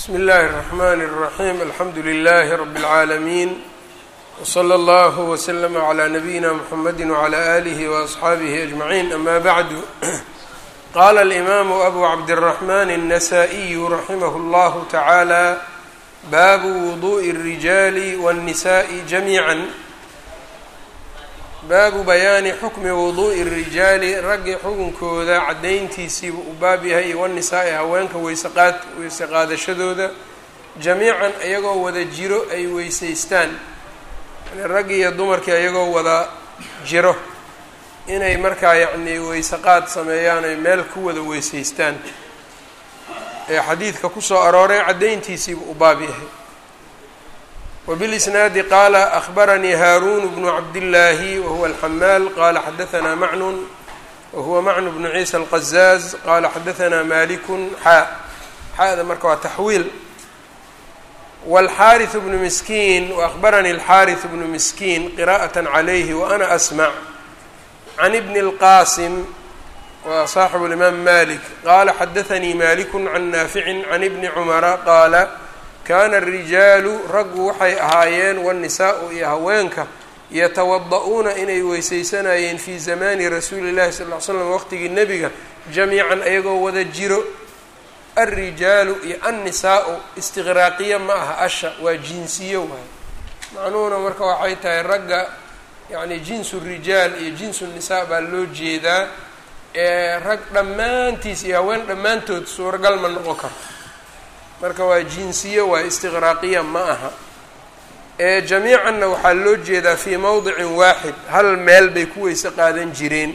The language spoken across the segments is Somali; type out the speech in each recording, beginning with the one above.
bsmi اllahi الرحmn الرaحيم alxamdu لlh رb العaalمين وslى اllه وsلم عlى نbyina mحamedi وعlى آlih وأصxaabih أجمعين ama bعd qala الإmam أbu cabdالرحmn النsائي raximh اllah taعalى bab وضuء الرiجاl والنsاء جamيعا baabu bayaani xukmi wuduu'i rijaali raggi xukunkooda caddayntiisiiba u baab yahay wanisaa'i haweenka weysaqaad weyse qaadashadooda jamiican iyagoo wada jiro ay weysaystaan yani raggi iyo dumarkii iyagoo wada jiro inay markaa yacnii weysaqaad sameeyaan ay meel ku wada weysaystaan ee xadiidka kusoo arooray caddayntiisiiba u baab yahay وبالإسناaد qال أخبرني هاrون بن عبداللahi وهو الحmاl qال xdثnا mعن وهو mعن بن عيسى القزاز qال xdثnا مالك xا xada marka waa تxويل والxاrث بن مسكين وأخبرني الxاrث بن مسكين قراءة عليه وأنا أسمع عن بن الqاسم wa صاaحب الإمام مالك qال xdثnي مالك عن نافع عن بن عمر qال kaana arijaalu raggu waxay ahaayeen waannisaa'u iyo haweenka yatawada-uuna inay weysaysanayeen fii zamaani rasuuli llahi sal ll ly slam waqtigii nebiga jamiican ayagoo wada jiro alrijaalu iyo annisaa'u istiqraaqiya ma aha asha waa jinsiyo waay macnuhuna marka waxay tahay ragga yacni jinsu rijaal iyo jinsu nisaa baa loo jeedaa ee rag dhammaantiis iyo haween dhammaantood suuragal ma noqon karto marka waa jinsiyo waa istiqraaqiya ma aha ee jamiicanna waxaa loo jeedaa fii mowdicin waaxid hal meel bay ku weyse qaadan jireen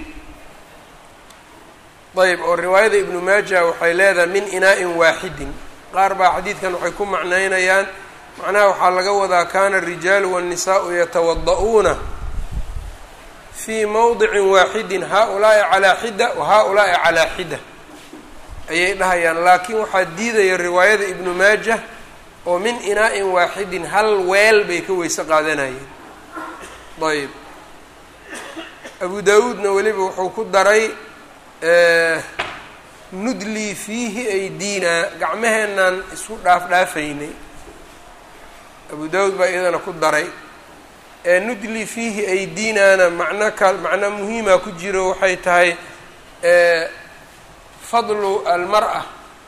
ayb oo riwaayada ibnu maaja waxay leedahay min inaa-in waaxidin qaar baa xadiidkan waxay ku macnaynayaan macnaha waxaa laga wadaa kana arijaalu waannisaau yatawada-uuna fii mowdicin waaxidin haa-ulaa'i calaa xida wa haa-ulaa'i calaa xida ayay dhahayaan laakiin waxaa diidaya riwaayada ibnu maajah oo min inaa-in waaxidin hal weel bay ka weyse qaadanayeen ayb abu daawuudna weliba wuxuu ku daray nudlii fiihi aydiinaa gacmaheenaan isku dhaaf dhaafaynay abu daawuud baa iyadana ku daray nudlii fiihi aydiinaana macno ka macno muhiima ku jiro waxay tahay fadlu almar-a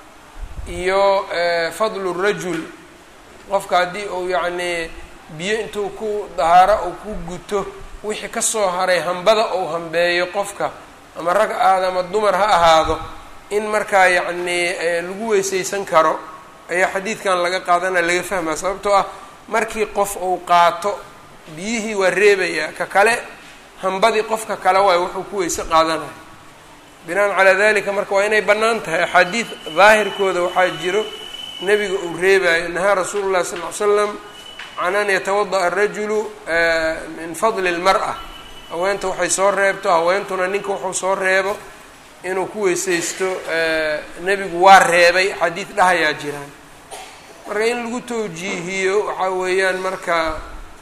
iyo fadlu rajul qofka haddii uu yacnii biyo intuu ku dahaaro uu ku guto wixii kasoo haray hambada uu hambeeyo qofka ama rag ahaado ama dumar ha ahaado in markaa yacnii lagu weysaysan karo ayaa xadiidkan laga qaadanaya laga fahmaa sababtoo ah markii qof uu qaato biyihii waa reebayaa ka kale hambadii qofka kale waayo wuxuu ku weyse qaadanaya binaan calaa dalika marka waa inay bannaan tahay axaadiid daahirkooda waxaa jiro nebiga uu reebayo nahaa rasuulu llahi sal ly slam can an yatawada'a arajulu min fadli lmar-a haweenta waxay soo reebto haweentuna ninka wuxuu soo reebo inuu ku weysaysto nebigu waa reebay xadiid dhahayaa jiraan marka in lagu tawjiihiyo waxaa weeyaan marka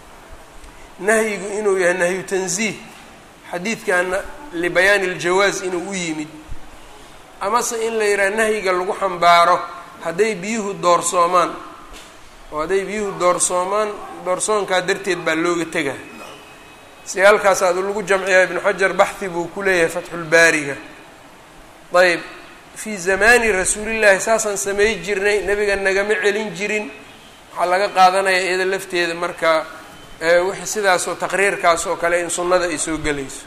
nahyigu inuu yahay nahyu tanziih xadiidkana libayaani iljawaaz inuu u yimid amase in la yidhaha nahyiga lagu xambaaro hadday biyuhu doorsoomaan oo hadday biyuhu doorsoomaan doorsoonkaa darteed baa looga tega si halkaas adu lagu jamciyaa ibnu xajar baxhi buu ku leeyahay fatxulbaariga ayb fii zamaani rasuulillaahi saasaan samay jirnay nebiga nagama celin jirin waxaa laga qaadanaya iyada lafteeda marka wixii sidaasoo taqriirkaas oo kale in sunnada ay soo gelayso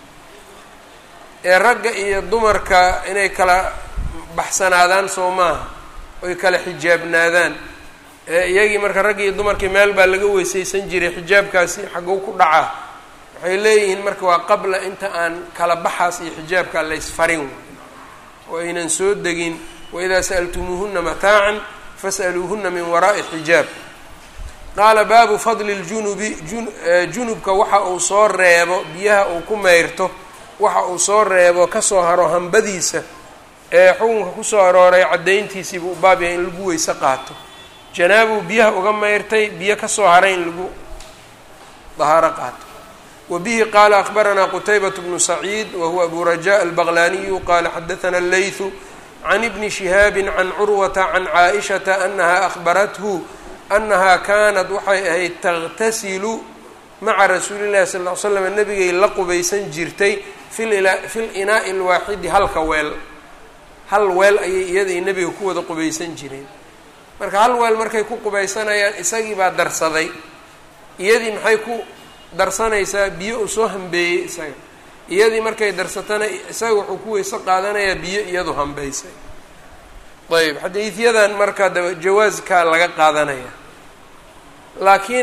ee ragga iyo dumarka inay kala baxsanaadaan soo maaha oy kala xijaabnaadaan iyagii marka raggi iyo dumarkii meel baa laga weysaysan jiray xijaabkaasi xagow ku dhacaa waxay leeyihiin marka waa qabla inta aan kala baxaas iyo xijaabka laysfarin oo aynan soo degin waidaa sa'altumuuhuna mataacan fas'aluuhuna min waraa'i xijaab qaala baabu fadli ljunubi junubka waxa uu soo reebo biyaha uu ku meyrto waxa uu soo reebo kasoo haro hambadiisa ee xukunka kusoo arooray caddayntiisiibuu baab yahay in lagu weyse qaato janaabuu biyaha uga meyrtay biyo kasoo haray in lagu dahaaro qaato wa bihi qaala akbaranaa qutaybat bnu saciid wa huwa abu rajaa albaqlaaniyu qaala xadathana allaythu can ibni shihaabi can curwata can caaishata anaha akhbarathu annahaa kaanat waxay ahayd taqtasilu maca rasuuli llahi sal ll ly slam nabigay la qubaysan jirtay fi linaa'i alwaaxidi halka weel hal weel ayay iyadai nebiga ku wada qubaysan jireen marka hal weel markay ku qubaysanayaan isagii baa darsaday iyadii maxay ku darsanaysaa biyo uu soo hambeeyey isaga iyadii markay darsatana isaga wuxuu ku weyse qaadanayaa biyo iyadu hambeysay ayb xadiidyadan marka daba jawaaskaa laga qaadanaya laakiin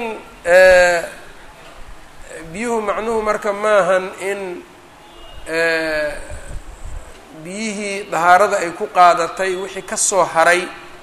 biyuhu macnuhu marka maahan in biyihii dahaarada ay ku qaadatay wixii ka soo haray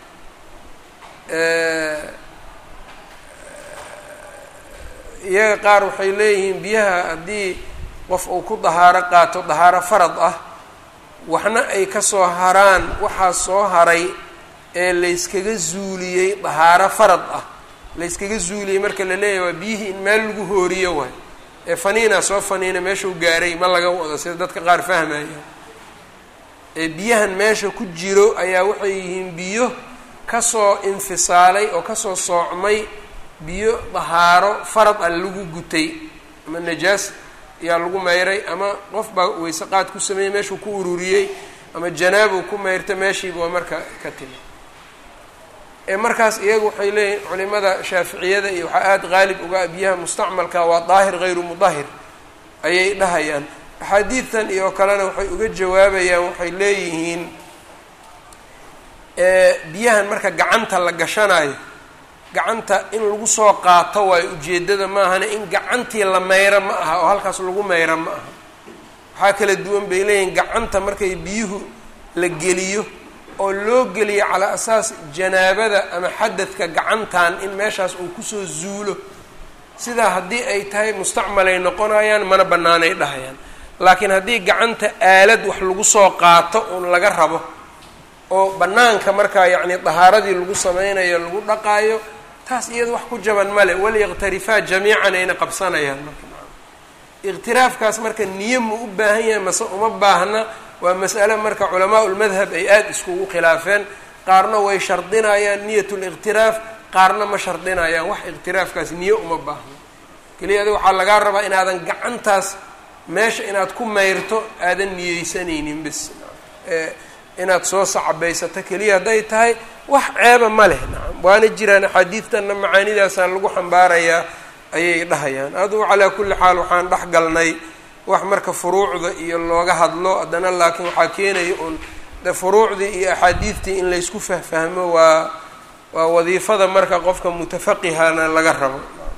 iyaga qaar waxay leeyihiin biyaha haddii qof uu ku dahaaro qaato dahaaro farad ah waxna ay ka soo haraan waxaa soo haray ee layskaga zuuliyey dahaaro farad ah layskaga zuuliyey marka la leeyahay waa biyihii in meel lagu hooriyo waay ee faniinaa soo faniina meeshuu gaaray ma laga wado sida dadka qaar fahmaya ee biyahan meesha ku jiro ayaa waxay yihiin biyo kasoo infisaalay oo kasoo soocmay biyo dahaaro farad ah lagu gutay ama najaas ayaa lagu mayray ama qof baa weyse qaad ku sameeyey meeshuu ku ururiyey ama janaabuu ku mayrta meeshiiba waa marka ka timi ee markaas iyagu waxay leeyihin culimada shaaficiyada iyo waxaa aada qaalib uga biyaha mustacmalka waa daahir hayru mudahir ayay dhahayaan axaadiidtan iyo kalena waxay uga jawaabayaan waxay leeyihiin biyahan marka gacanta la gashanayo gacanta in lagu soo qaato waayo ujeeddada maahane in gacantii la mayro ma aha oo halkaas lagu mayro ma aha waxaa kala duwan bay leeyihiin gacanta markay biyuhu la geliyo oo loo geliyo calaa asaas janaabada ama xadadka gacantan in meeshaas uu kusoo zuulo sidaa haddii ay tahay mustacmalay noqonayaan mana bannaanay dhahayaan laakiin haddii gacanta aalad wax lagu soo qaato uun laga rabo oo bannaanka markaa yacni dahaaradii lagu sameynayo lagu dhaqaayo taas iyada wax ku jaban male waliyaqtarifaa jamiican ayna qabsanayaan marka iqtiraafkaas marka niyo ma u baahan yahay mase uma baahna waa mas'ale marka culamaa ulmadhab ay aada iskugu khilaafeen qaarna way shardinayaan niyat liqtiraaf qaarna ma shardinayaan wax iqtiraafkaas niyo uma baahno keliya adi waxaa lagaa rabaa inaadan gacantaas meesha inaad ku mayrto aadan niyeysanaynin bis inaad soo sacabaysato keliya hadday tahay wax ceeba ma leh nacam waana jiraan axaadiidtanna macaanidaasaan lagu xambaarayaa ayay dhahayaan adugu calaa kulli xaal waxaan dhex galnay wax marka furuucda iyo looga hadlo haddana laakiin waxaa keenaya un de furuucdii iyo axaadiidtii in laysku fahfahmo waa waa wadiifada marka qofka mutafaqihana laga rabo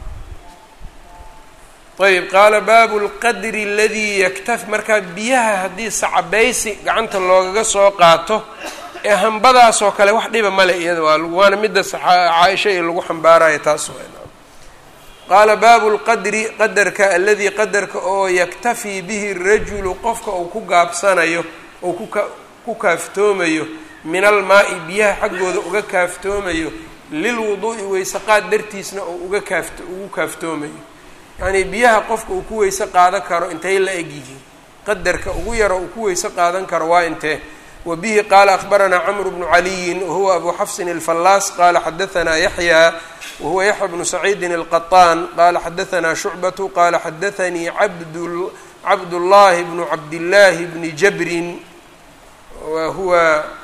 ayb qaala baabu lqadri aladii yaktaf markaa biyaha haddii sacabaysi gacanta loogaga soo qaato ee hambadaasoo kale wax dhiba male iyada waa waana midda caaisha iyo lagu xambaarayo taas qaala baabu lqadri qadarka aladii qadarka oo yaktafii bihi rajulu qofka uu ku gaabsanayo ou kuka ku kaaftoomayo min almaa-i biyaha xaggooda uga kaaftoomayo lilwuduu'i weysaqaad dartiisna oo uga kaaft ugu kaaftoomayo yacnii biyaha qofka uu ku weyse qaadan karo intay la eg yihiin qadarka ugu yaro uu ku weyse qaadan karo waa intee wa bihi qaala akhbaranaa camru bnu caliyin wahuwa abu xafsin alfallaas qaala xadahanaa yaxyaa wahuwa yaxya bnu saciidin alqaطaan qaala xadahanaa shucbatu qaala xadaanii abd cabdullaahi bnu cabdillaahi bni jabrin wa huwa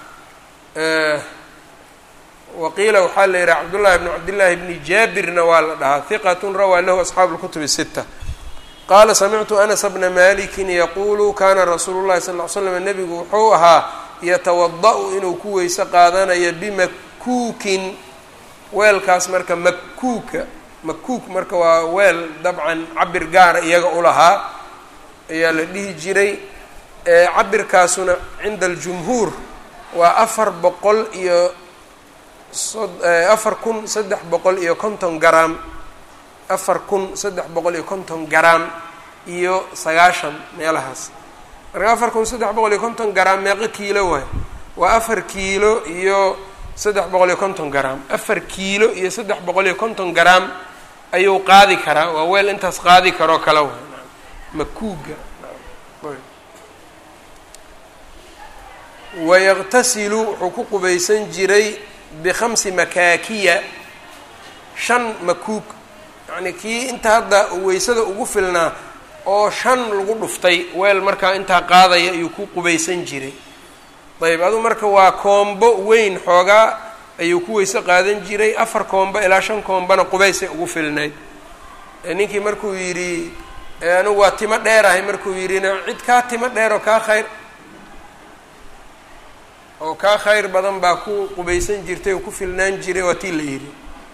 waqiila waxaa la yihaha cabdullahi bn cabdillaahi bni jaabirna waa la dhahaa hiqatun rawaa lahu asxaabu lkutubi sita qaala samictu anas bna malikin yaquulu kana rasuulu llahi sal ly slam nebigu wuxuu ahaa yatawada-u inuu ku weyse qaadanayo bimakuukin weelkaas marka makuuka makuuk marka waa weel dabcan cabir gaara iyaga u lahaa ayaa la dhihi jiray cabirkaasuna cinda aljumhuur waa afar boqol iyo afar kun saddex boqol iyo konton garaam afar kun saddex boqol iyo konton garaam iyo sagaashan meelahaas marka afar kun saddex boqol iyo konton garaam meeqo kiilo waay waa afar kiilo iyo saddex boqol iyo konton garaam afar kiilo iyo saddex boqol iyo konton garaam ayuu qaadi karaa waa weel intaas qaadi karoo kale waay makuuga wayaqtasilu wuxuu ku qubaysan jiray bikhamsi makaakiya shan makuug yacnii kii inta hadda weysada ugu filnaa oo shan lagu dhuftay weel markaa intaa qaadaya ayuu ku qubaysan jiray ayb adu marka waa koombo weyn xoogaa ayuu ku weyse qaadan jiray afar koombo ilaa shan koombana qubaysay ugu filnayd ninkii markuu yidhi anigu waa timo dheerahay markuu yidhina cid kaa timo dheer oo kaa khayr oo kaa khayr badan baa ku qubaysan jirtay oo ku filnaan jiray waa tii la yidhi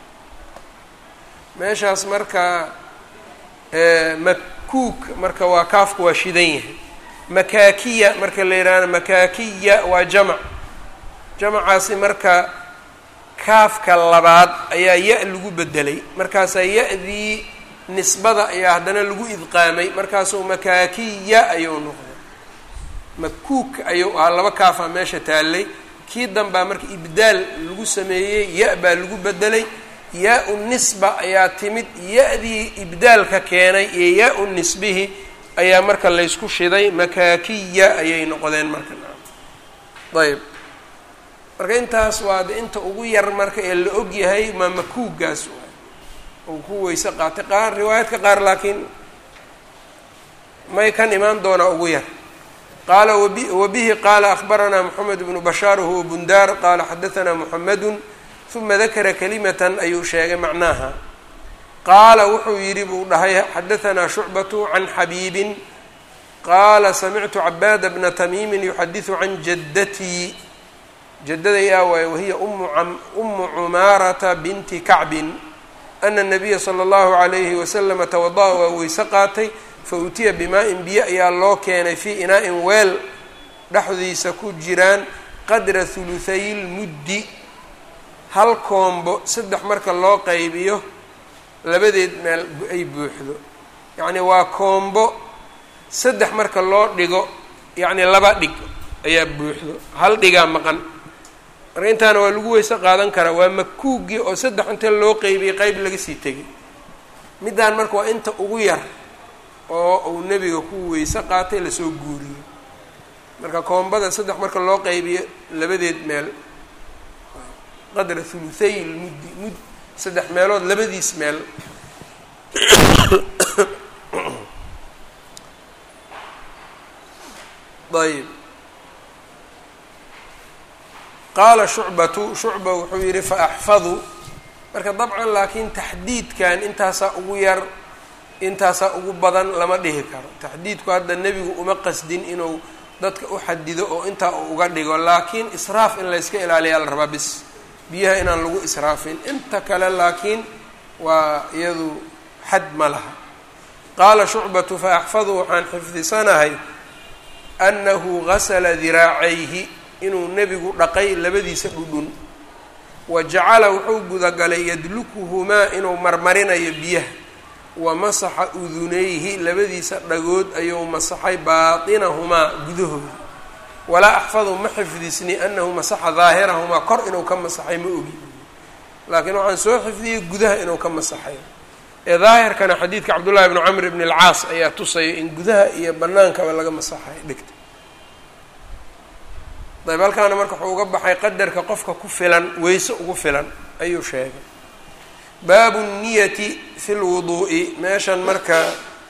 meeshaas marka makuuk marka waa kaafku waa shidan yahay makaakiya marka la yidhaahdo makaakiya waa jamac jamacaasi marka kaafka labaad ayaa ya- lagu bedelay markaasaa ya-dii nisbada ayaa haddana lagu idqaamay markaasuu makaakiya ayuu noqday makuuk ayuu ahaa laba kaafaa meesha taallay kii danbaa marka ibdaal lagu sameeyey ya- baa lagu bedelay yaa-u nisba ayaa timid ya-dii ibdaalka keenay iyo yaa-u nisbihi ayaa marka laysku shiday makaakiya ayay noqdeen marka ayb marka intaas waa de inta ugu yar marka ee la og yahay maa makuugaas waay uu ku weyse qaatay qaar riwaayaadka qaar laakiin may kan imaan doonaa ugu yar qaala wabi wabihi qaala akhbaranaa moxamed bnu bashaar wahuwa bundaar qaala xadahanaa moxamedun uma dakara kalimatan ayuu sheegay macnaha qaala wuxuu yidhi buu dhahay xadahanaa shucbatu can xabiibin qaala samictu cabaada bna tamiimin yuxadisu can jaddatii jaddaday aa waaye wahiya umu cumaarata binti kacbin ana nabiya sala allahu calayhi wasalama tawada-a waa weyse qaatay fa utiya bimaa-in biyo ayaa loo keenay fii inaa-in weel dhexdiisa ku jiraan qadra huluthay lmuddi hal koombo saddex marka loo qaybiyo labadeed meel ay buuxdo yacni waa koombo saddex marka loo dhigo yacni laba dhig ayaa buuxdo hal dhigaa maqan marka intaana waa lagu weyse qaadan karaa waa makuugii oo saddex inta loo qeybiyey qeyb laga sii tegay middaan marka waa inta ugu yar oo uu nebiga ku weyse qaatay lasoo guuriyo marka koombada saddex marka loo qeybiyo labadeed meel qadra huluthay lmuddi mud saddex meelood labadiis meel ayb qaala shucbatu shucba wuxuu yidhi faaxfadu marka dabcan laakiin taxdiidkan intaasaa ugu yar intaasaa ugu badan lama dhihi karo taxdiidku hadda nebigu uma qasdin inuu dadka u xadido oo intaa uu uga dhigo laakiin israaf in layska ilaaliyaa la rabaa bis biyaha inaan lagu israafin inta kale laakiin waa iyadu xad ma laha qaala shucbatu faaxfadu waxaan xifdisanahay annahu gasala diraacayhi inuu nebigu dhaqay labadiisa dhudhun wa jacala wuxuu gudagalay yadlukuhumaa inuu marmarinayo biyaha wa masaxa udunayhi labadiisa dhagood ayuu masaxay baatinahumaa gudahooda walaa axfadu ma xifdisni annahu masaxa daahirahumaa kor inuu ka masaxay ma ogi laakiin waxaan soo xifdiyey gudaha inuu ka masaxay ee daahirkana xadiidka cabdullaahi bni camr bni alcaas ayaa tusaya in gudaha iyo bannaankaba laga masaxay dhigta dayb halkaana marka wuxuu uga baxay qadarka qofka ku filan weyse ugu filan ayuu sheegay baabu niyati fi lwuduu'i meeshan marka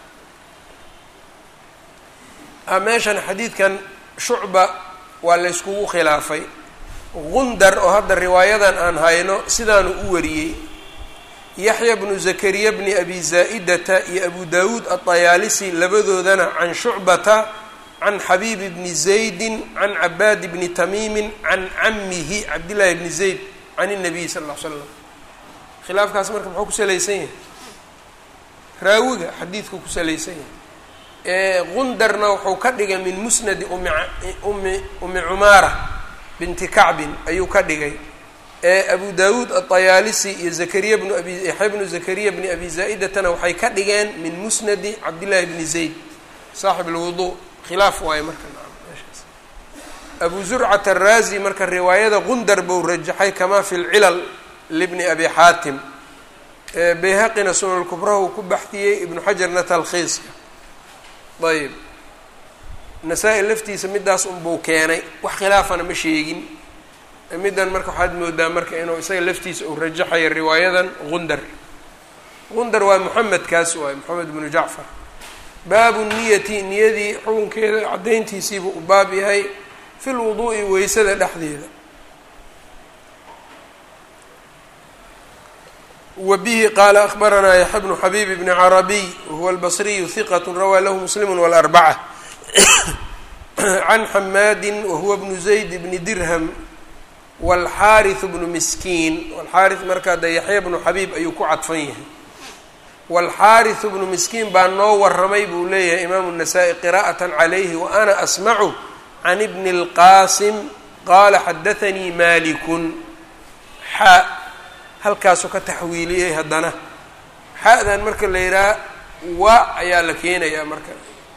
meeshan xadiidkan shucba waa layskugu khilaafay gundar oo hadda riwaayadan aan hayno sidaanu u wariyey yaxya bnu zakariya bni abi zaa'idata iyo abu dawuud aطayaalisi labadoodana can shucbata can xabiib bni zaydin can cabaad bni tamiimin can camihi cabdillaahi bni zayd can الnabiy sal ll ly slam khilaafkaas marka muxuu ku salaysan yahay raawiga xadiidku ku salaysan yahay gundarna wuxuu ka dhigay min musnadi umi umi umi cumaara binti kacbin ayuu ka dhigay abu dawuud aطayaalisi iyo zakariya bnu abi yaxya bnu zakariya bni abi zaa-idatana waxay ka dhigeen min musnadi cabdillaahi bni zayd saaxib اlwudu khilaaf waayo marka meeshaas abu zurcat araazi marka riwaayada gundar buu rajaxay kama fi lcilal libni abi xaatim bayhaqina sunankubraha uu ku baxdiyey ibnu xajarna talkhiiska ayb nasaa-i laftiisa midaas unbuu keenay wax khilaafana ma sheegin middan marka waxaad moodaa marka inuu isaga laftiisa uu rajaxayo riwaayadan gundar gundar waa moxamed kaas waay moxamed bnu jacfar baabu niyati niyadii xukunkeeda caddayntiisiibuu u baab yahay fi lwuduu'i weysada dhexdeeda wa bihi qaala akbaranaa yaxya bnu xabiib bni carabiy wahuwa albasriyu hiqat rawaa lahu muslimu walarbaca can xamaadi wahuwa bnu zayd bni dirham wاlxaariث bnu miskiin wlxaariث markaa de yaxya bnu xabiib ayuu ku cadfan yahay wاlxaariث bnu miskiin baa noo waramay buu leeyahay imaamu الnasaa-i qira'aة calayhi wa ana asmacu can bni اlqaasim qaala xadaanii malikun xa halkaasuu ka taxwiiliyey haddana xa-dan marka la yidhaha wa ayaa la keenayaa marka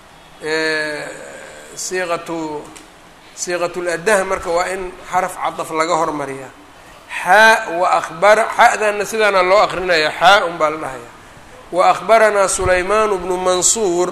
siiqatu siiqat ladaha marka waa in xaraf cadaf laga hormariyaa xaa wa abara xa-danna sidaana loo aqrinaya xaa un baa la dhahaya wa akhbaranaa sulaymaan bnu mansuur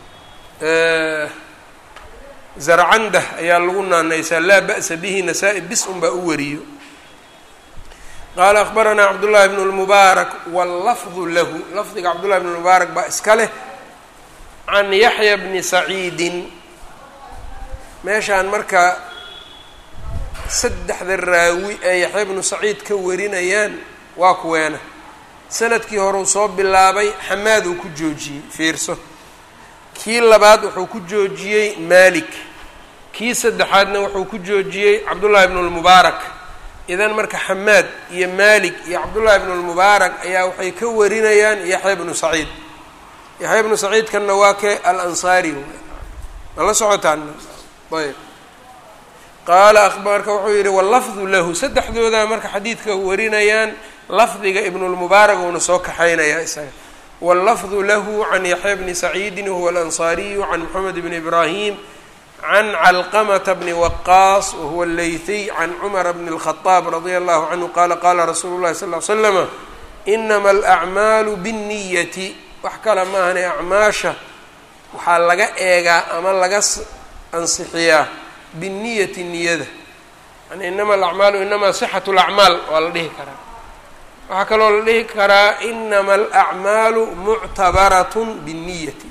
zarcandah ayaa lagu naanaysaa laa ba'sa bihi nasaa-i bis un baa u wariyo qaala akhbaranaa cabdullahi bnu lmubaarak wallafdu lahu lafdiga cabdullahi bn lmubaarak baa iska leh can yaxya bni saciidin meeshaan marka saddexda raawi ee yaxya bnu saciid ka warinayaan waa kuweena sanadkii horeu soo bilaabay xamaad uu ku joojiyey fiirso kii labaad wuxuu ku joojiyey maalik kii saddexaadna wuxuu ku joojiyey cabdullaahi bnu lmubaarak idan marka xamaad iyo maalik iyo cabdullaahi bnu lmubaarak ayaa waxay ka warinayaan yaxya bnu saciid yaxya bnu saciidkanna waa ke alansaari ma la socotaan ayb qaala marka wuxuu yihi wallafdu lahu saddexdoodaa marka xadiidka warinayaan lafdiga ibnulmubaarak uuna soo kaxaynayaa isaga wallafdu lahu can yaxya bni saciidin wahuwa alansaariyu can moxamed bni ibraahim can calqamata bni waqaas wahuwa allaythiy can cumara bni اlkhadaab radia allahu canhu qaala qaala rasuulu llahi sal l slama inama alacmaalu binniyati wax kale maahane acmaasha waxaa laga eegaa ama laga ansixiyaa binniyati niyada yani inama alacmaalu inamaa sixatu lacmaal waa la dhihi karaa waxaa kaloo la dhihi karaa inama alacmaalu muctabaratun binniyati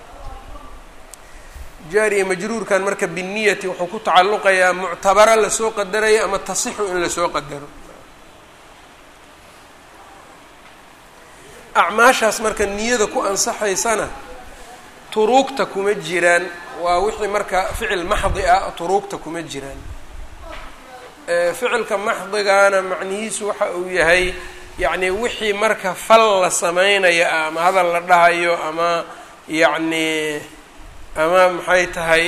jaariya majruurkan marka binniyati wuxuu ku tacalluqayaa muctabara lasoo qadarayo ama tasixu in lasoo qadaro acmaashaas marka niyada ku ansaxaysana turuugta kuma jiraan waa wixii marka ficil maxdi ah turuugta kuma jiraan ficilka maxdigaana macnihiisu waxa uu yahay yacni wixii marka fal la sameynaya ah ama hadal la dhahayo ama yacni ama maxay tahay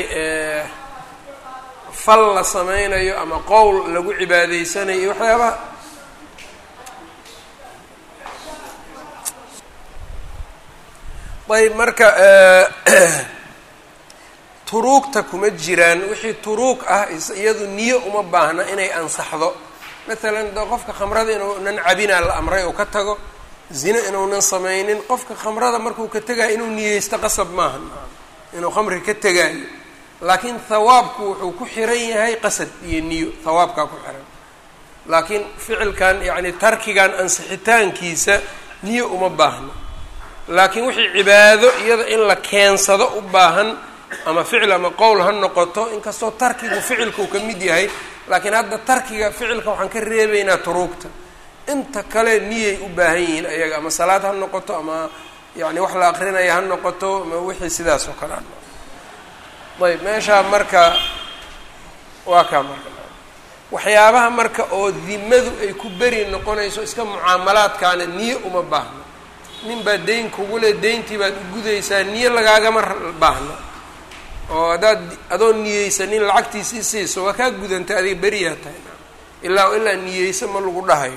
fal la sameynayo ama qowl lagu cibaadaysanayo iyo waxyaabaha ayb marka turuugta kuma jiraan wixii turuug ah iyadu niyo uma baahna inay ansaxdo maalan de qofka khamrada inuunan cabinaa la amray oo ka tago zine inuunan sameynin qofka khamrada markuu ka tegaayo inuu niyeysto qasab maaha inuu khamri ka tegaayo laakiin hawaabku wuxuu ku xiran yahay qasad iyo niyo hawaabkaa ku xiran laakiin ficilkan yacni tarkigan ansixitaankiisa niyo uma baahno laakiin wixii cibaado iyada in la keensado u baahan ama ficil ama qowl ha noqoto inkastoo tarkigu ficilkuu ka mid yahay laakiin hadda tarkiga ficilka waxaan ka reebaynaa turuugta inta kale niyay u baahan yihiin ayaga ama salaad ha noqoto ama yani wax la aqrinaya ha noqoto ama wixii sidaas oo kale a ayb meeshaa marka waa kaa marka waxyaabaha marka oo dimadu ay ku beri noqonayso iska mucaamalaadkaana niyo uma baahno nin baa deyn kugu le deyntii baad u gudaysaa niyo lagaagama baahno oo haddaad adoo niyeysanin lacagtiisii siiso waa kaa gudantay adiga beriyaa tahay ilaa ilaa niyeysa ma lagu dhahayo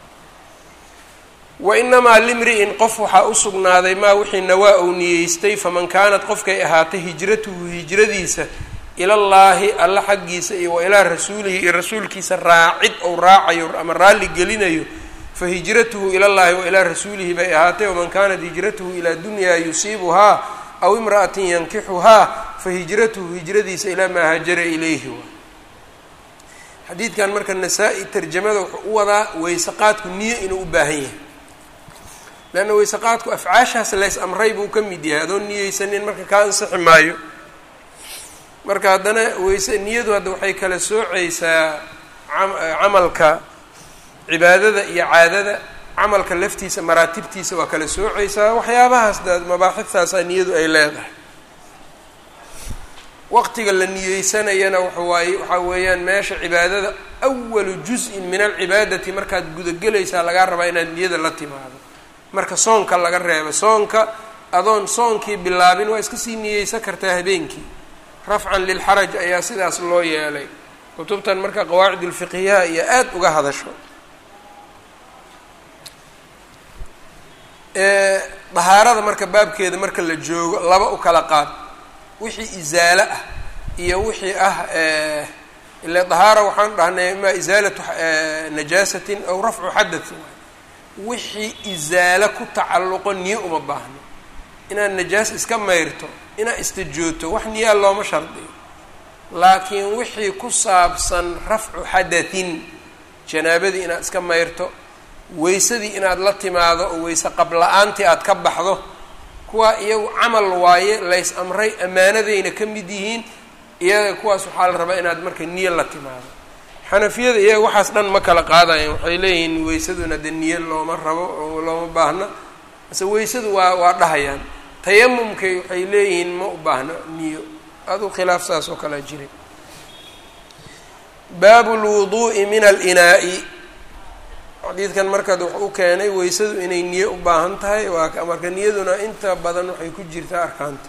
wa inamaa limri'in qof waxaa u sugnaaday maa wixii nawaa ou niyeystay faman kaanat qofkay ahaatay hijratuhu hijradiisa ilallaahi alla xaggiisa iyo wa ilaa rasuulihi iyo rasuulkiisa raacid ou raacayo ama raalli gelinayo fa hijratuhu ilallaahi wa ilaa rasuulihi bay ahaatay waman kaanat hijratuhu ilaa dunyaa yusiibuhaa aw imra'atin yankixuhaa fa hijratuhu hijradiisa ilaa maa haajara ilayhi waa xadiidkan marka nasaa-i tarjamada wuxuu u wadaa weyseqaadku niyo inuu u baahan yahay leanna weyseqaadku afcaashaas lays amray buu ka mid yahay adoon niyeysanin marka kaa ansixi maayo marka haddana weyse niyadu hadda waxay kala sooceysaa camalka cibaadada iyo caadada camalka laftiisa maraatibtiisa waa kala sooceysaa waxyaabahaas da mabaaxidtaasaa niyadu ay leedahay waqtiga la niyeysanayana waxawaaye waxaa weeyaan meesha cibaadada awalu juz-in min alcibaadati markaad gudagelaysaa lagaa rabaa inaad niyada la timaado marka soonka laga reebo soonka adoon soonkii bilaabin waa iska sii niyeysan kartaa habeenkii rafcan lilxaraj ayaa sidaas loo yeelay kutubtan marka qawaacid ulfiqhiyaha iyo aada uga hadasho dahaarada marka baabkeeda marka la joogo laba u kala qaad wixii isaalo ah iyo wixii ah ila dahaara waxaan dhahnay imaa isaalatu najaasatin aw rafcu xadatin wixii isaalo ku tacalluqo niyo uma baahno inaad najaas iska mayrto inaad istajooto wax niyaa looma shardiyo laakiin wixii ku saabsan rafcu xadatin janaabadii inaad iska mayrto weysadii inaad la timaado oo weyse qabla-aantii aad ka baxdo kuwaa iyagu camal waaye lays amray ammaanadayna ka mid yihiin iyaga kuwaas waxaa la rabaa inaad marka niyo la timaado xanafiyada iyaga waxaas dhan ma kala qaadayan waxay leeyihiin weysaduna de niyo looma rabo oo looma baahna mase weysadu waa waa dhahayaan tayamumkay waxay leeyihiin ma u baahno niyo aduu khilaaf saas oo kalea jiray baabu lwuduu'i min alinaa'i xadiidkan markaad wax u keenay weysadu inay niyo u baahan tahay waa marka niyaduna inta badan waxay ku jirtaa arkaanta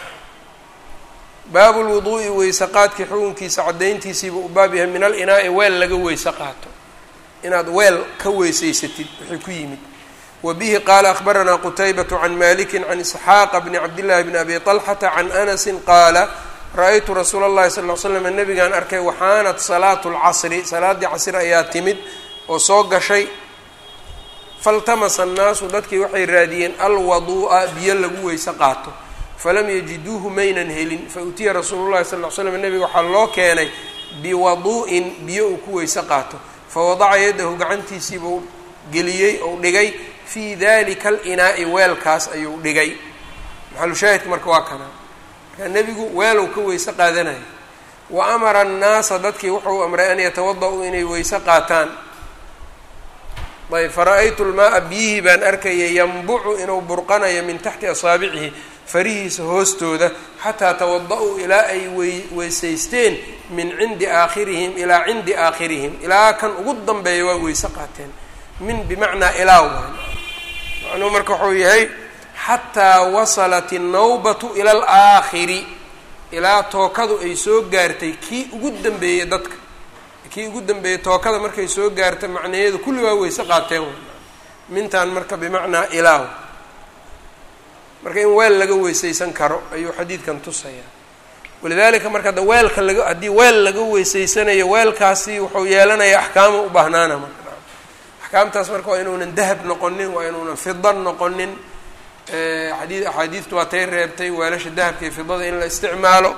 baabu lwuduu'i weyse qaadkii xukunkiisa caddayntiisiiba u baab yahay min alinaa'i weel laga weyse qaato inaad weel ka weysaysatid wixii ku yimid wa bihi qaala akhbaranaa qutaybatu can maliki can isxaaqa bni cabdillahi bni abi طalxata can anasin qaala ra-aytu rasuula اllahi sal ly slam nabigaan arkay waxaanat salaatu lcasri salaaddii casr ayaa timid oo soo gashay faltamasa annaasu dadkii waxay raadiyeen alwaduu'a biyo lagu weyse qaato falam yajiduuhu maynan helin fa utiya rasuulu llahi sal ly slam nebiga waxaa loo keenay biwaduu'in biyo uu ku weyse qaato fawadaca yadahu gacantiisiibuu geliyey ou dhigay fii dalika alinaa'i weelkaas ayuu dhigay maxalushaahidka marka waa kana marka nebigu weelow ka weyse qaadanaya wa amara annaasa dadkii wuxuu amray an yatawada-uu inay weyse qaataan ayb fara-aytu lmaaa biyihii baan arkaya yanbucu inuu burqanayo min taxti asaabicihi farihiisa hoostooda xataa tawada-uu ilaa ay wey weysaysteen min cindi aakhirihim ilaa cindi aakhirihim ilaa kan ugu danbeeya waa weyse qaateen min bimacnaa ilaa waan macnuhu marka wuxuu yahay xataa wasalat innawbatu ila alaakhiri ilaa tookadu ay soo gaartay kii ugu dambeeyey dadka kii ugu dambeeyey tookada markay soo gaarta macnaheedu kulli waa weyse qaateen mintaan marka bimacnaa ilaaw marka in weel laga weysaysan karo ayuu xadiidkan tusayaa walidaalika marka hadda weelka laga haddii weel laga weysaysanayo weelkaasi wuxuu yeelanayaa axkaama u baahnaana marka axkaamtaas marka waa inuunan dahab noqonin waa inuunan fida noqonin xadii axaadiidtu waa tay reebtay weelasha dahabka iyo fidada in la isticmaalo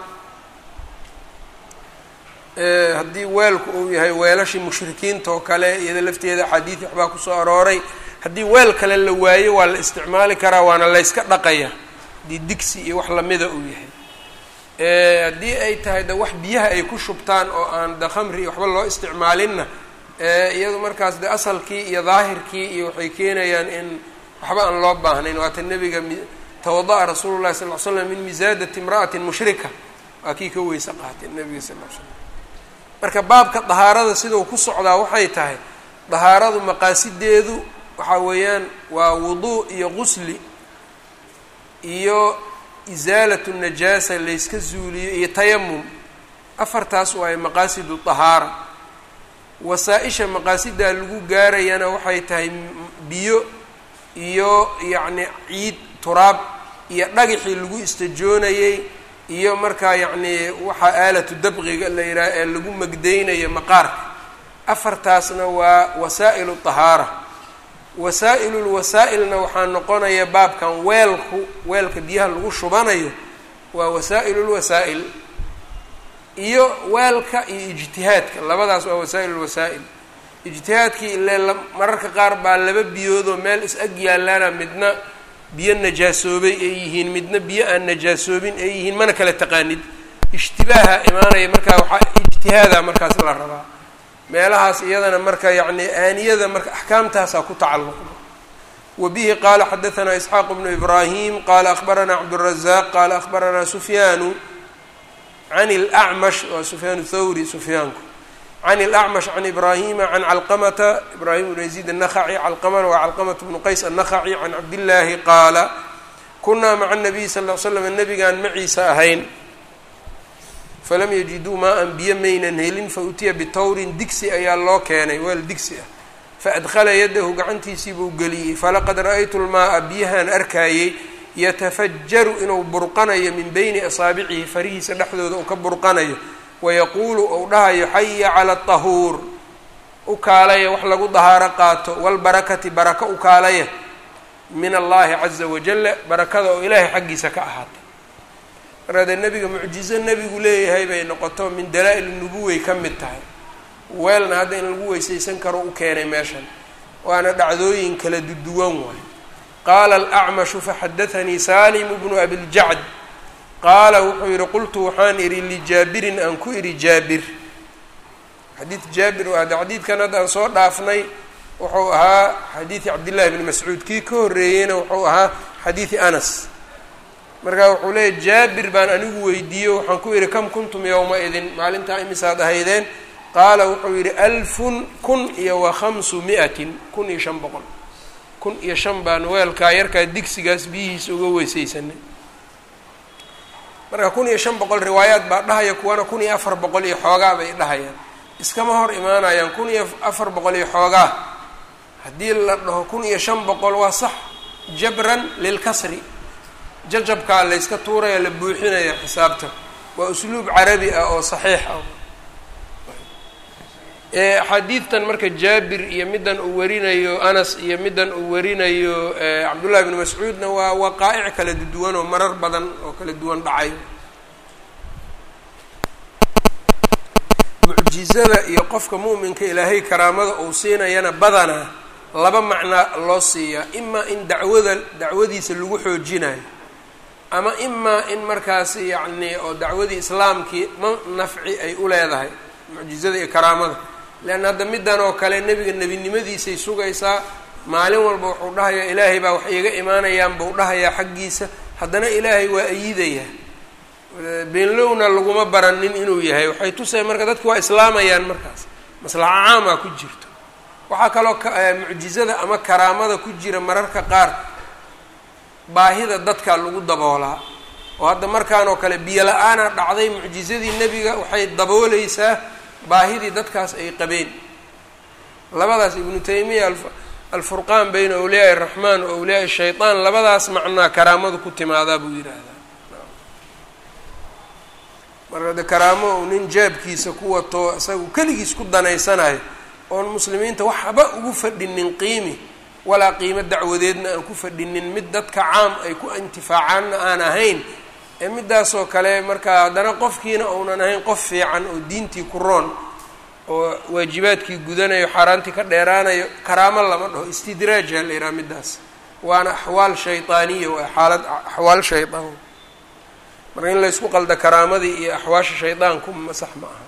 haddii weelku uu yahay weelashii mushrikiinta oo kale iyada lafteeda axaadiid waxbaa kusoo arooray haddii weel kale la waayo waa la isticmaali karaa waana layska dhaqaya haddii digsi iyo wax lamida uu yahay haddii ay tahay de wax biyaha ay ku shubtaan oo aan de khamri iyo waxba loo isticmaalinna iyadu markaas de asalkii iyo daahirkii iyo waxay keenayaan in waxba aan loo baahnayn waata nebiga tawada-a rasuulu llahi sal l slam min misaadati imra'atin mushrika waa kii ka weyse qaatay nebiga sal l slam marka baabka dahaarada sidau ku socdaa waxay tahay dahaaradu maqaasideedu waxaa weeyaan waa wuduu iyo qusli iyo isaalatu najaasa layska zuuliyo iyo tayamum afartaas waayo maqaasidu dahaara wasaa-isha maqaasidaa lagu gaarayana waxay tahay biyo iyo yacni ciid turaab iyo dhagaxii lagu istajoonayey iyo markaa yacni waxaa aalatu dabqiga la yidhaha ee lagu magdaynayo maqaarka afartaasna waa wasaa'ilu dahaara wasaa-ilulwasaa-ilna waxaa noqonaya baabkan weelku weelka biyaha lagu shubanayo waa wasaa'il lwasaa'il iyo weelka iyo ijtihaadka labadaas waa wasaa'il lwasaa'il ijtihaadkii ile mararka qaar baa laba biyoodoo meel is ag yaalaana midna biyo najaasoobay ay yihiin midna biyo aan najaasoobin ay yihiin mana kala taqaanid ishtibaaha imaanaya markaa waxaa ijtihaada markaas la rabaa meelahaas iyadana marka yacni aaniyada marka axkaamtaasaa ku tacalluqda wa bihi qaala xadahanaa isxaaq bnu ibraahim qaala akhbaranaa cabdurazaq qaala akhbaranaa sufyaanu can اlacmash waa sufyaan thawri sufyaanku can اlacmash can ibraahima can calqamata ibraahim bnu yaziid الnakhaci calqamana waa calqamat bnu qays الnakhaci can cabdillaahi qaala kunaa maca الnabiy sal ll slam nabigaan maciisa ahayn falam yajiduu maa-an biyo maynan helin fautiya bitawrin digsi ayaa loo keenay weel digsi ah faadkhala yadahu gacantiisii buu geliyey falaqad ra-aytu lmaaa biyahaan arkaayey yatafajaru inuu burqanayo min beyni asaabicihi farihiisa dhexdooda uu ka burqanayo wayaquulu ou dhahayo xaya cala tahuur u kaalaya wax lagu dahaaro qaato walbarakati baraka u kaalaya min allahi caza wajala barakada oo ilaahay xaggiisa ka ahaatay markaa dee nebiga mucjizo nebigu leeyahay bay noqoto min dalaa-il nubuway ka mid tahay weelna hadda in lagu weysaysan karo u keenay meeshan waana dhacdooyin kala duduwan waay qaala alacmashu faxadathanii salim bnu abiljacd qaala wuxuu yihi qultu waxaan idhi lijaabirin aan ku idhi jaabir xadiid jaabir waa de xadiidkan hadda aan soo dhaafnay wuxuu ahaa xadiidi cabdillahi bni mascuud kii ka horreeyeyna wuxuu ahaa xadiidi anas markaa wuxuu leeyahy jaabir baan anigu weydiiyo waxaan ku idhi kam kuntum yowma idin maalintaa imisaad ahaydeen qaala wuxuu yidhi alfun kun iyo wa khamsu mi-atin kun iyo shan boqol kun iyo shan baan weelkaa yarkaa digsigaas biyihiisa uga weysaysanay marka kun iyo shan boqol riwaayaad baa dhahaya kuwana kun iyo afar boqol iyo xoogaa bay dhahayaan iskama hor imaanayaan kun iyo afar boqol iyo xoogaa haddii la dhaho kun iyo shan boqol waa sax jabran lilkasri jajabkaa layska tuuraya la buuxinaya xisaabta waa usluub carabi ah oo saxiix ah xadiidtan marka jaabir iyo middan uu warinayo anas iyo middan uu warinayo cabdullahi bni mascuudna waa waqaa'ic kala duwan oo marar badan oo kala duwan dhacay mucjizada iyo qofka mu'minka ilaahay karaamada uu siinayana badanaa laba macnaa loo siiyaa imaa in dacwada dacwadiisa lagu xoojinayo ama imaa in markaas yacni oo dacwadii islaamkii ma nafci ay u leedahay mucjizada iyo karaamada leanna hadda middan oo kale nebiga nebinimadiisay sugaysaa maalin walba wuxuu dhahayaa ilaahay baa wax iiga imaanayaan buu dhahayaa xaggiisa haddana ilaahay waa ayidayaa beenlowna laguma baranin inuu yahay waxay tusaya marka dadku waa islaamayaan markaas maslaxa caamaa ku jirto waxaa kaloo mucjizada ama karaamada ku jira mararka qaar baahida dadka lagu daboolaa oo hadda markaan oo kale biyo la-aana dhacday mucjizadii nebiga waxay dabooleysaa baahidii dadkaas ay qabeen labadaas ibnu taymiya alfurqaan bayna awliyaai araxmaan wa awliyaai shaytaan labadaas macnaa karaamadu ku timaadaa buu yidhaahdaa marka de karaamo uu nin jaabkiisa ku wato isagu keligiis ku danaysanayo oon muslimiinta waxba ugu fadhinin qiimi walaa qiimo dacwadeedna aan ku fadhinin mid dadka caam ay ku intifaacaanna aan ahayn ee midaasoo kale markaa haddana qofkiina uunan ahayn qof fiican oo diintii ku roon oo waajibaadkii gudanayo xaaraantii ka dheeraanayo karaamo lama dhaho istidraajha la yidhaha midaas waana axwaal shaydaaniya waa xaalad axwaal shaydaan marka in laysku qalda karaamadii iyo axwaasha shaydaanku masax ma aha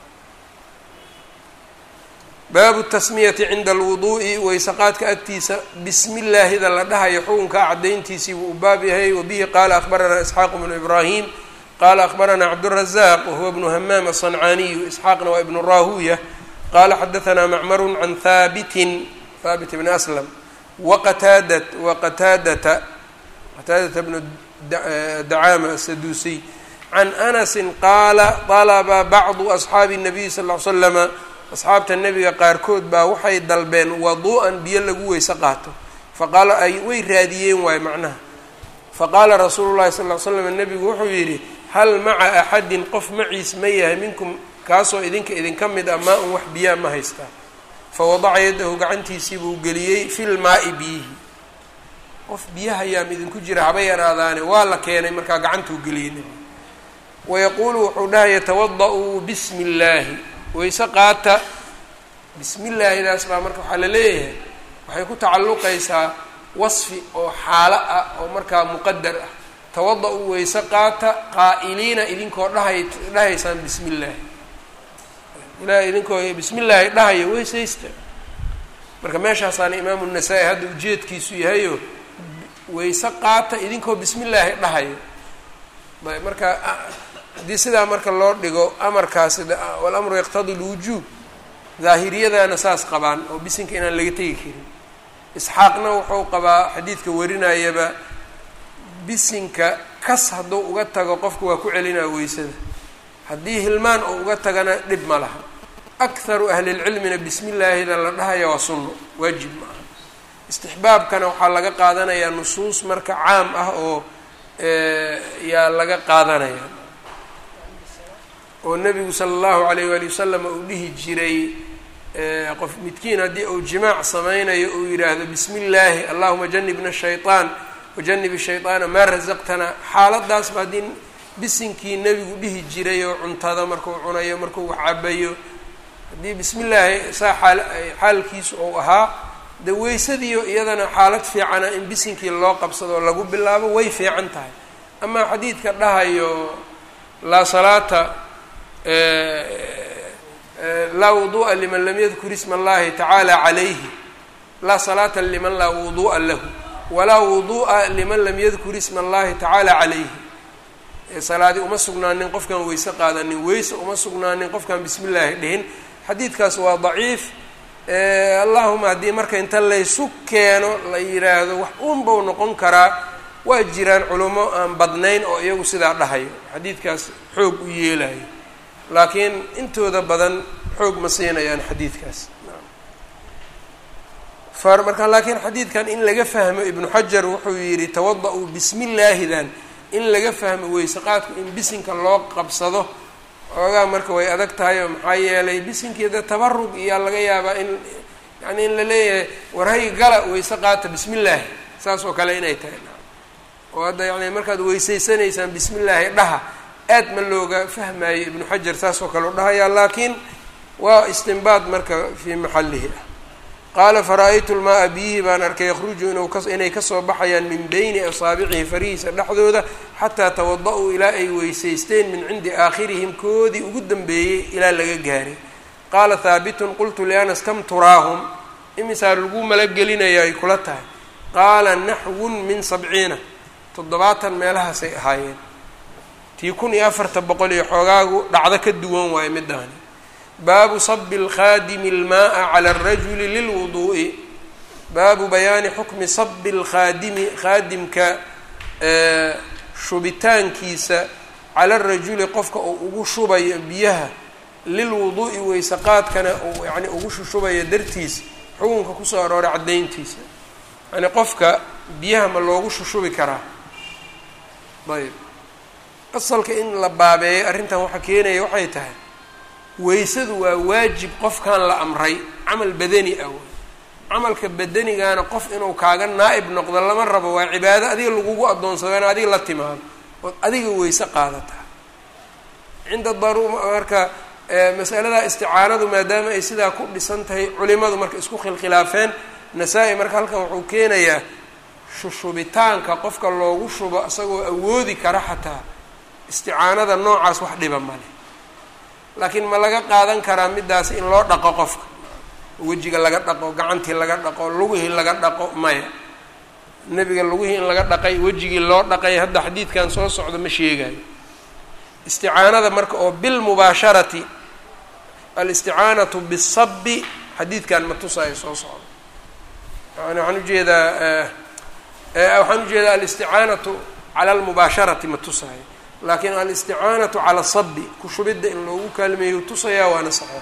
baabu tasmiyati cinda alwuduu'i waysaqaadka agtiisa bismi llaahida la dhahayo xukunkaa caddayntiisii buu u baab yahay wabihi qaala akhbaranaa isxaaqu bnu ibraahim qaala akhbaranaa cabdurazaq wahuwa bnu hamaam aلصancaaniyu isxaaqna waa ibnu rahuya qaala xadaanaa macmaru can haabitin haabit bni aslam waqataadat waqataadata qataadata bnu dacaama asaduusiy can anasin qaala dalaba bacdu asxaabi الnabiy sal ll slama asxaabta nebiga qaarkood baa waxay dalbeen waduu'an biyo lagu weyse qaato faqaala ay way raadiyeen waayo macnaha faqaala rasuulu llahi sal ll slam nebigu wuxuu yidhi hal maca axadin qof maciis ma yahay minkum kaasoo idinka idinka mid ah maa un wax biyaa ma haystaa fawadaca yadahu gacantiisii buu geliyey fil maa'i biyihi qof biyahayaam idinku jira haba yaraadaane waa la keenay markaa gacantuu geliyey nebigu wayaquulu wuxuu dhahaya tawada-uu bismi illaahi wayse qaata bismi illaahidaas baa marka waxaa la leeyahay waxay ku tacalluqaysaa wasfi oo xaalo ah oo markaa muqadar ah tawada-uu wayse qaata qaa'iliina idinkoo dhahay dhahaysaan bismi illaahi ilaah idinkoo bismi illaahi dhahaya weysaysta marka meeshaasaana imaamu nasaa-i hadda ujeedkiisu yahayo wayse qaata idinkoo bismi illaahi dhahayo ayb marka haddii sidaa marka loo dhigo amarkaasi walamru yaqtadi lwujuub daahiriyadana saas qabaan oo bisinka inaan laga tegi karin isxaaqna wuxuu qabaa xadiidka warinayaba bisinka kas hadduu uga tago qofka waa ku celinaa weysada haddii hilmaan uu uga tagana dhib ma laha akharu ahlilcilmina bismi illaahida la dhahaya waa sunno waajib ma aha istixbaabkana waxaa laga qaadanayaa nusuus marka caam ah oo yaa laga qaadanaya oo nebigu sala allahu alayh waali wasalam uu dhihi jiray qof midkiin haddii uu jimaac sameynayo uu yidhaahdo bismi illaahi allahuma janibna shayطaan wajanib shayطaana maa rasaqtana xaaladaasba haddii bisinkii nebigu dhihi jiray oo cuntada markuu cunayo markuu wax cabayo haddii bismi illaahi saa xaal xaalkiisu uu ahaa de weysadiiyo iyadana xaalad fiicana in bisinkii loo qabsado lagu bilaabo way fiican tahay amaa xadiidka dhahayo laa salaata laa wuduu'a liman lam yadkur isma allahi tacaala calayhi laa salaata liman laa wuduu'a lahu walaa wuduu'a liman lam yadkur isma allahi tacaala calayhi salaadi uma sugnaanin qofkaan weyse qaadanin weyse uma sugnaanin qofkaan bismi illaahi dhihin xadiidkaas waa daciif allahuma haddii marka inta laysu keeno la yidhaahdo wax uunbau noqon karaa waa jiraan culummo aan badnayn oo iyagu sidaa dhahayo xadiidkaas xoog u yeelayo laakiin intooda badan xoog ma siinayaan xadiidkaas marka laakiin xadiidkan in laga fahmo ibnu xajar wuxuu yidhi tawada-uu bismi illaahidan in laga fahmo weyse qaadku in bisinka loo qabsado xoogaa marka way adag tahay oo maxaa yeelay bisinkeeda tabarug iyaa laga yaabaa in yani in la leeyahay warhay gala weyse qaata bismi illaahi saas oo kale inay tahay oo hadda yani markaad weysaysanaysaan bismi illaahi dhaha aad ma looga fahmayo ibnu xajar saas oo kale u dhahayaa laakiin waa istinbaad marka fii maxallihi ah qaala fara-aytu lmaa-a biyihii baan arkay yakhruju inuu ka inay kasoo baxayaan min beyni asaabicihi farihiisa dhexdooda xataa tawada-uu ilaa ay weysaysteen min cindi aakhirihim koodii ugu dambeeyey ilaa laga gaaray qaala haabitun qultu lianas kam turaahum imisaa lagu malagelinaya ay kula tahay qaala naxwun min sabciina toddobaatan meelahaasay ahaayeen tii kun iyo afarta boqol iyo xoogaagu dhacdo ka duwan waayo midaani baabu sabi اlkhaadimi اlmaaa clى اrajuli lilwuduu'i baabu bayaani xukmi sabi اlkhaadimi khaadimka shubitaankiisa cala arajuli qofka uu ugu shubayo biyaha lilwuduu'i weyse qaadkana uu yani ugu shushubayo dartiisa xukunka kusoo arooray caddayntiisa yani qofka biyaha ma loogu shushubi karaa ayb asalka in la baabeeyo arrintan waxaa keenaya waxay tahay weysadu waa waajib qofkan la amray camal badani ah wey camalka badanigaana qof inuu kaaga naa-ib noqdo lama rabo waa cibaado adiga lagugu addoonsado in adiga la timaado ood adiga weyse qaadataa cinda daru marka masalada isticaanadu maadaama ay sidaa ku dhisan tahay culimadu marka isku khilkhilaafeen nasaa-i marka halkan wuxuu keenayaa shushubitaanka qofka loogu shubo isagoo awoodi kara xataa isticaanada noocaas wax dhiba male laakiin ma laga qaadan karaa midaas in loo dhaqo qofka wejiga laga dhaqo gacantii laga dhaqo lugihii laga dhaqo maya nebiga lugihii in laga dhaqay wejigii loo dhaqay hadda xadiidkan soo socdo ma sheegayo isticaanada marka oo bilmubaasharati alisticaanatu bisabi xadiidkan ma tusaayo soo socdo yani waxaan ujeedaa waxaan ujeedaa alisticaanatu cala almubaasharati ma tusaayo laakiin alisticaanatu cala sabi kushubidda in loogu kaalmeeyo tusayaa waana saxeex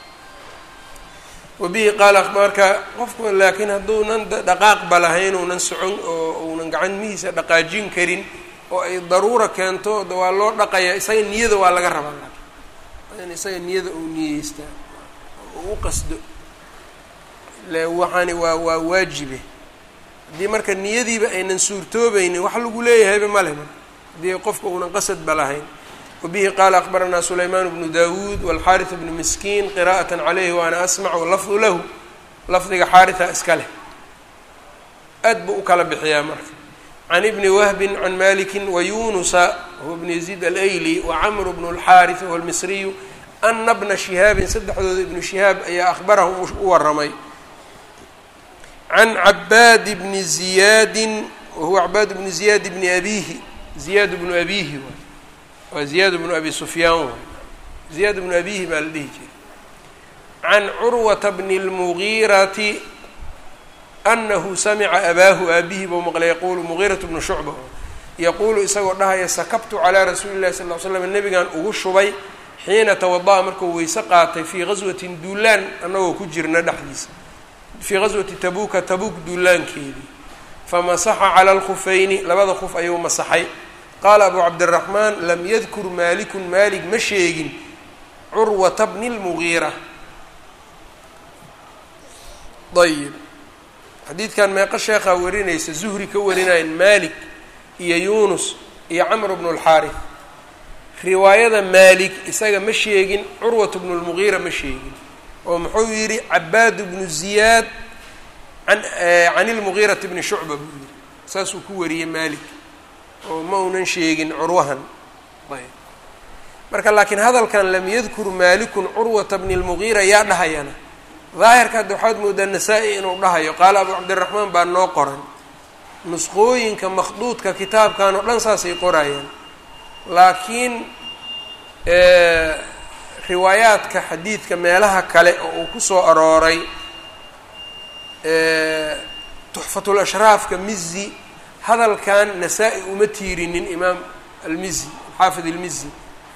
wabihi qaala marka qofku laakiin hadduunan dhaqaaqba lahayn uunan socon oo uunan gacamihiisa dhaqaajin karin oo ay daruura keento waa loo dhaqayaa isaga niyada waa laga rabaa laakiin in isaga niyada uu niyeystaa oo u qasdo le waxaani waa waa waajibe haddii marka niyadiiba aynan suurtoobaynin wax lagu leeyahayba male marka haddii qofka uunan qasadba lahayn wabihi qaala akbaranaa sulaymaan bnu dawuud walxaariث bnu miskiin qira'aة calayhi waana asmac walafdu lahu lafdiga xaariثa iska leh aad buu u kala bixiyaa marka can ibni wahbi can maliki wayunusa huwa bn yaziid alayli wacamr bnu اlxaariث wahuwa lmisriyu ana bna shihaabin saddexdooda ibnu shihaab ayaa ahbarahum u waramay can cabaad bni ziyaadi wahuwa cabaad bni ziyaad bni abihi ziyaad bnu abihi waa ziyaad bnu abi sufyaan waay ziyaad bnu abihi baa la dhihi jiray can curwata bni اlmugiirati anahu samica abaahu aabihi buu maqlay yaquulu mugiirat bnu shucba yaquulu isagoo dhahaya sakabtu calaa rasuuli llahi sal l slam nebigan ugu shubay xiina tawada'a markuu weyse qaatay fii gaswatin duulaan annagoo ku jirna dhexdiisa fii gaswati tabuuka tabuuk duulaankeedii famasaxa cala alkhufayni labada khuf ayuu masaxay qaala abu cabdiraxmaan lam yadkur maalikun maalik ma sheegin curwata bni lmugiira ayib xadiidkan meeqo sheekhaa warinaysa zuhri ka warinayan maalik iyo yuunus iyo camr bnu lxaarif riwaayada maalik isaga ma sheegin curwat bnu lmugiira ma sheegin oo muxuu yidhi cabaad bnu ziyaad an can ilmugiirati bni shucba buu yidhi saasuu ku wariyey maalik oo ma unan sheegin curwahan ayb marka laakiin hadalkan lam yadkur maalikun curwata bni lmugiira yaa dhahayana daahirka hadda waxaad moodaa nasaa-i inuu dhahayo qaala abu cabdiraxmaan baa noo qoran nusqooyinka makhduudka kitaabkan oo dhan saasay qorayaan laakiin riwaayaadka xadiidka meelaha kale oo uu ku soo arooray tuxfatul ashraafka mizi hadalkan nasaa-i uma tiirinin imaam almizi alxaafid almizi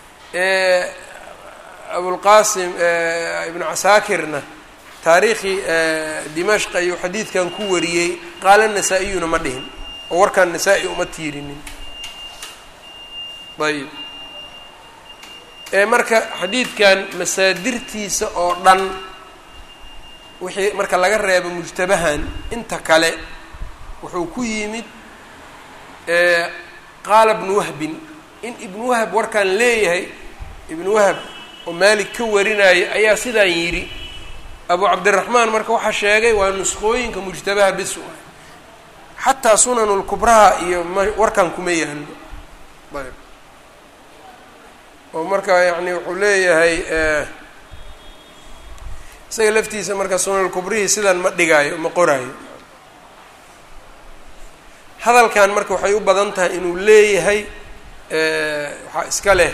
abulqaasim ibnu casaakirna taariikhi dimashq ayuu xadiidkan ku wariyey qaala nasaa-iyuna ma dhihin oo warkan nasaa-i uma tiirinin ayb marka xadiidkan masaadirtiisa oo dhan wixii marka laga reebo mujtabahan inta kale wuxuu ku yimid qaala ibnu wahbin in ibnu wahab warkaan leeyahay ibnu wahab oo maalik ka warinaya ayaa sidaan yidhi abu cabdiraxmaan marka waxaa sheegay waa nusqooyinka mujtabaha bis u ah xataa sunanulkubraha iyo ma warkan kuma yaallo ayb oo marka yacni wuxuu leeyahay isaga laftiisa marka sunanulkubrihii sidan ma dhigaayo ma qoraayo hadalkan marka waxay u badan tahay inuu leeyahay waxaa iska leh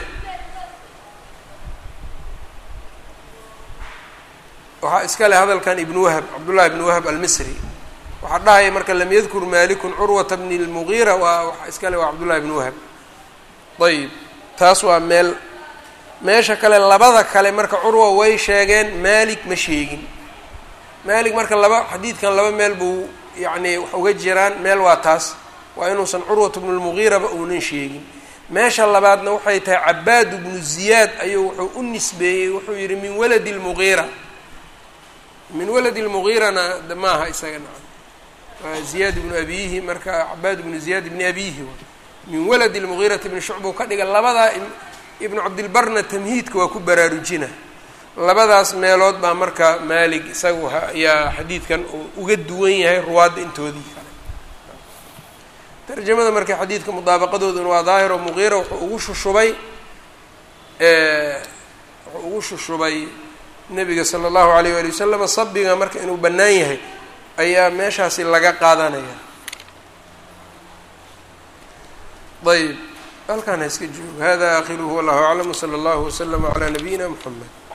waxaa iska leh hadalkan ibnu wahab cabdullahi ibnu wahab almisri waxaa dhahaya marka lam yadkur malikun curwata bni lmugiira waa waxaa iska leh waa cabdullahi ibnu wahab ayib taas waa meel meesha kale labada kale marka curwa way sheegeen maalik ma sheegin maalik marka laba xadiidkan laba meel buu yacni wax uga jiraan meel waa taas waa inuusan curwat bnu lmugiiraba uunan sheegin meesha labaadna waxay tahay cabaad bnu ziyaad ayuu wuxuu u nisbeeyey wuxuu yidhi min waladi lmugiira min waladi lmugiirana maaha isaga naca waa ziyaad bnu abiyihi marka cabaad bnu ziyaad bni abiyihi min waladi lmugiirati bni shucba u ka dhiga labadaa ibnu cabdilbarna tamhiidka waa ku baraarujina labadaas meelood baa marka maalig isagu ayaa xadiidkan uu uga duwan yahay ruwaadda intoodii kale tarjamada marka xadiidka mudaabaqadooduna waa daahiro mugiira wuxuu ugu shushubay wuxuu ugu shushubay nebiga sala allahu alayh waali wasalama sabiga marka inuu bannaan yahay ayaa meeshaasi laga qaadanaya ayb halkaan ha iska joogo hada akhiruhu wallahu aclam wsala allahu waslama calaa nabiyina mxamed